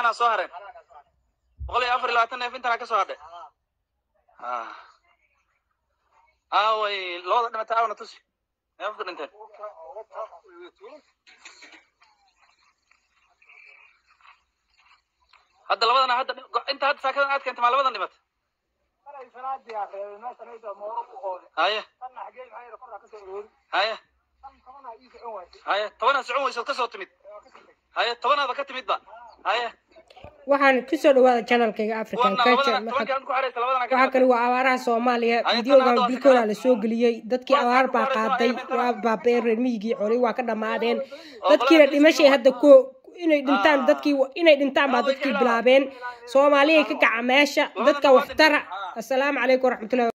halahaana soo hareen boqol iyo afar iyo labaatan neef intana ka soo hadhay Ah. aaway labada dhimata aawna tusi neefka dhinteen hadda labadana hadda inta hadda saakadan aad keenta maa labadan dhimata haye haye haye tobanaad socon weysood ka soo timid haye tobanaada ka timid ba haye waxaan kusoo dhawaada channelkayga african kuwana culture labadana tobankii aan ku xaraysa labadana ka waxaa kale waa abaaraha soomaaliya Ay, videogan tanaa bilkooda waa la soo geliyey dadkii abaar baa qaaday waa baabeen reer miyigii xoolay waa ka dhammaadeen dadkiina dhimashay hadda ko inay dhintaan dadkii inay dhintaan baa dadkii bilaabeen soomaaliyay ka kaca meesha dadka waxtara assalaamu calaykum waraxmatullahi